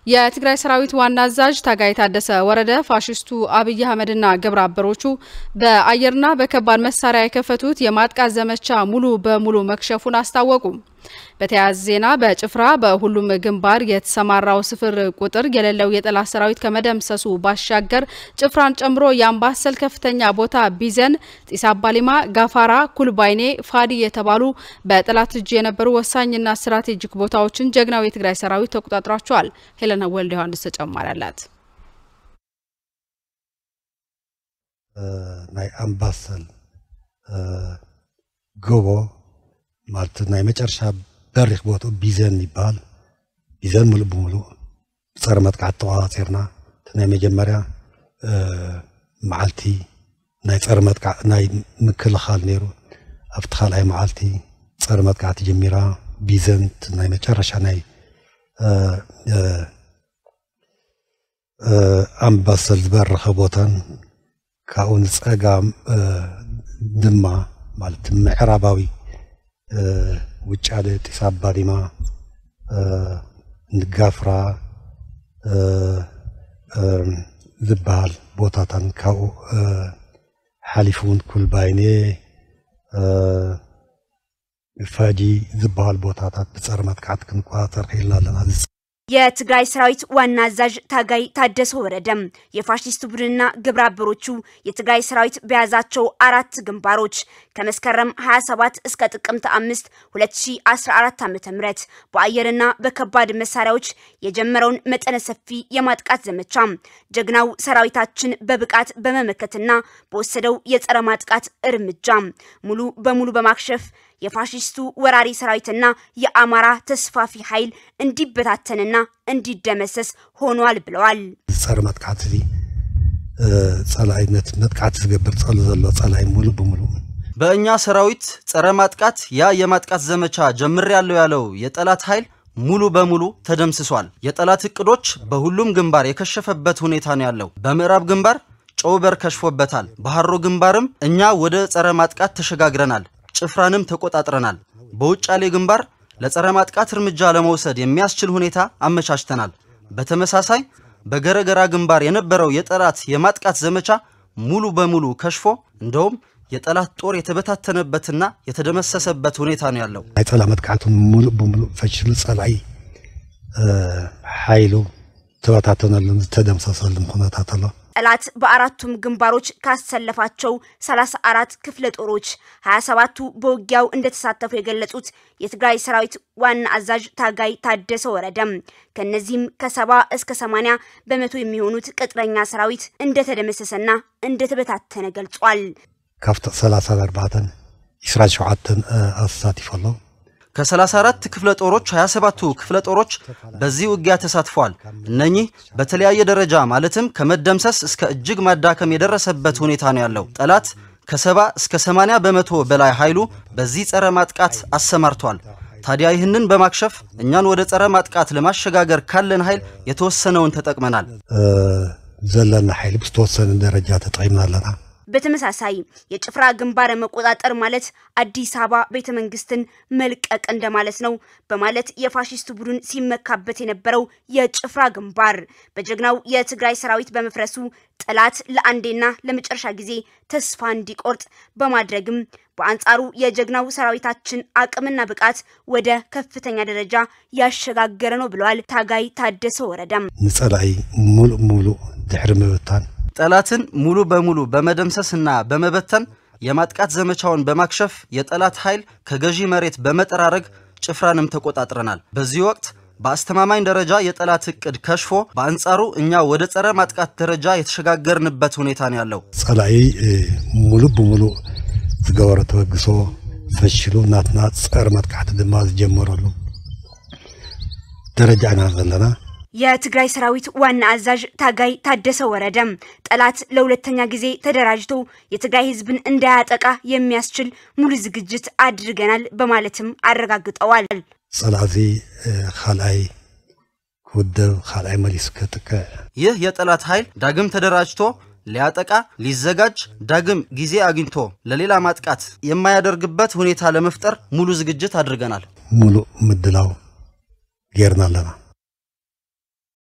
የትግራይ ሰራዊት ዋና አዛዥ ታጋይ ታደሰ ወረደ ፋሽስቱ አብይ አህመድና ግብረ አበሮቹ በአየርና በከባድ መሳሪያ የከፈቱት የማጥቃት ዘመቻ ሙሉ በሙሉ መክሸፉን አስታወቁ። በተያያዘ ዜና በጭፍራ በሁሉም ግንባር የተሰማራው ስፍር ቁጥር የሌለው የጠላት ሰራዊት ከመደምሰሱ ባሻገር ጭፍራን ጨምሮ የአምባሰል ከፍተኛ ቦታ ቢዘን፣ ጢስ አባሊማ፣ ጋፋራ፣ ኩልባይኔ፣ ፋዲ የተባሉ በጠላት እጅ የነበሩ ወሳኝና ስትራቴጂክ ቦታዎችን ጀግናው የትግራይ ሰራዊት ተቆጣጥሯቸዋል። ሄለና ወልደ ዮሐንስ ተጨማሪ አላት። ናይ አምባሰል ጎቦ ማለት ናይ መጨረሻ በሪክ ቦትኡ ቢዘን ይበሃል ቢዘን ሙሉእ ብምሉእ ፀረ መጥቃዕቲ ተቆፃፂርና እቲ ናይ መጀመርያ መዓልቲ ናይ ፀረ መጥቃዕ ናይ ምክልኻል ነይሩ ኣብቲ ካልኣይ መዓልቲ ፀረ መጥቃዕቲ ጀሚራ ቢዘን ናይ መጨረሻ ናይ ኣምባሰል ዝበረኸ ቦታን ካብኡ ንፀጋም ድማ ማለት ምዕራባዊ ውጫሌ ጢስ አባዲማ ንጋፍራ ዝበሃል ቦታታን ካብኡ ሓሊፉ እውን ኩልባይኔ ፋጂ ዝበሃል ቦታታት ብፀረ መጥቃዕቲ ክንቆፃፀር ክኢልና ኣለና የትግራይ ሰራዊት ዋና አዛዥ ታጋይ ታደሰ ወረደም የፋሽስት ቡድንና ግብረ አበሮቹ የትግራይ ሰራዊት በያዛቸው አራት ግንባሮች ከመስከረም 27 እስከ ጥቅምት 5 2014 ዓ.ም በአየርና በከባድ መሳሪያዎች የጀመረውን መጠነ ሰፊ የማጥቃት ዘመቻ ጀግናው ሰራዊታችን በብቃት በመመከትና በወሰደው የጸረ ማጥቃት እርምጃ ሙሉ በሙሉ በማክሸፍ የፋሽስቱ ወራሪ ሰራዊትና የአማራ ተስፋፊ ኃይል እንዲበታተንና እንዲደመሰስ ሆኗል ብለዋል። ፀረ መጥቃዕቲ እዚ ጸላይነት መጥቃዕቲ ዝገብር ጸሎ ዘሎ ጸላይ ሙሉ ብምሉ በእኛ ሰራዊት ጸረ ማጥቃት ያ የማጥቃት ዘመቻ ጀምሬያለሁ ያለው የጠላት ኃይል ሙሉ በሙሉ ተደምስሷል። የጠላት እቅዶች በሁሉም ግንባር የከሸፈበት ሁኔታ ነው ያለው። በምዕራብ ግንባር ጨውበር ከሽፎበታል። በሐሮ ግንባርም እኛ ወደ ጸረ ማጥቃት ተሸጋግረናል። ጭፍራንም ተቆጣጥረናል። በውጫሌ ግንባር ለጸረ ማጥቃት እርምጃ ለመውሰድ የሚያስችል ሁኔታ አመቻችተናል። በተመሳሳይ በገረገራ ግንባር የነበረው የጠላት የማጥቃት ዘመቻ ሙሉ በሙሉ ከሽፎ እንደውም የጠላት ጦር የተበታተነበትና የተደመሰሰበት ሁኔታ ነው ያለው። ናይ ጸላ መጥቃዕቱ ሙሉእ ብምሉእ ፈሽሉ ጸላኢ ሓይሉ ተበታተነሉን ዝተደምሰሰሉን ኩነታት ኣሎ ጠላት በአራቱም ግንባሮች ካሰለፋቸው 34 ክፍለ ጦሮች 27ቱ በውጊያው እንደተሳተፉ የገለጹት የትግራይ ሰራዊት ዋና አዛዥ ታጋይ ታደሰ ወረደም ከነዚህም ከሰባ እስከ 80 በመቶ የሚሆኑት ቅጥረኛ ሰራዊት እንደተደመሰሰና እንደተበታተነ ገልጿል። ካብቲ 34 27 ኣሳቲፉ ኣሎ ከ34 ክፍለ ጦሮች 27ቱ ክፍለ ጦሮች በዚህ ውጊያ ተሳትፈዋል። እነኚህ በተለያየ ደረጃ ማለትም ከመደምሰስ እስከ እጅግ ማዳከም የደረሰበት ሁኔታ ነው ያለው። ጠላት ከ70 እስከ 80 በመቶ በላይ ኃይሉ በዚህ ጸረ ማጥቃት አሰማርቷል። ታዲያ ይህንን በማክሸፍ እኛን ወደ ጸረ ማጥቃት ለማሸጋገር ካለን ኃይል የተወሰነውን ተጠቅመናል። ዘለና ኃይል ብዝተወሰነ ደረጃ ተጠቂምና ኣለና በተመሳሳይ የጭፍራ ግንባር መቆጣጠር ማለት አዲስ አበባ ቤተ መንግስትን መልቀቅ እንደማለት ነው በማለት የፋሽስት ቡድን ሲመካበት የነበረው የጭፍራ ግንባር በጀግናው የትግራይ ሰራዊት በመፍረሱ ጠላት ለአንዴና ለመጨረሻ ጊዜ ተስፋ እንዲቆርጥ በማድረግም በአንጻሩ የጀግናው ሰራዊታችን አቅምና ብቃት ወደ ከፍተኛ ደረጃ ያሸጋገረ ነው ብለዋል ታጋይ ታደሰ ወረደም። ንጸላኢ ሙሉእ ሙሉእ ድሕሪ ምብታን ጠላትን ሙሉ በሙሉ በመደምሰስና በመበተን የማጥቃት ዘመቻውን በማክሸፍ የጠላት ኃይል ከገዢ መሬት በመጠራረግ ጭፍራንም ተቆጣጥረናል። በዚህ ወቅት በአስተማማኝ ደረጃ የጠላት እቅድ ከሽፎ በአንጻሩ እኛ ወደ ጸረ ማጥቃት ደረጃ የተሸጋገርንበት ሁኔታ ነው ያለው። ጸላኢ ሙሉእ ብምሉእ ዝገበሮ ተበግሶ ፈሽሉ ናትና ጸረ መጥቃዕቲ ድማ ዝጀመረሉ ደረጃ ኢና ዘለና የትግራይ ሰራዊት ዋና አዛዥ ታጋይ ታደሰ ወረደም ጠላት ለሁለተኛ ጊዜ ተደራጅቶ የትግራይ ህዝብን እንዳያጠቃ የሚያስችል ሙሉ ዝግጅት አድርገናል በማለትም አረጋግጠዋል። ጸላእዚ ካልኣይ ክውደብ ካልኣይ መሊሱ ከጥቀ ይህ የጠላት ኃይል ዳግም ተደራጅቶ ሊያጠቃ ሊዘጋጅ ዳግም ጊዜ አግኝቶ ለሌላ ማጥቃት የማያደርግበት ሁኔታ ለመፍጠር ሙሉ ዝግጅት አድርገናል። ሙሉእ ምድላው ጌርና ኣለና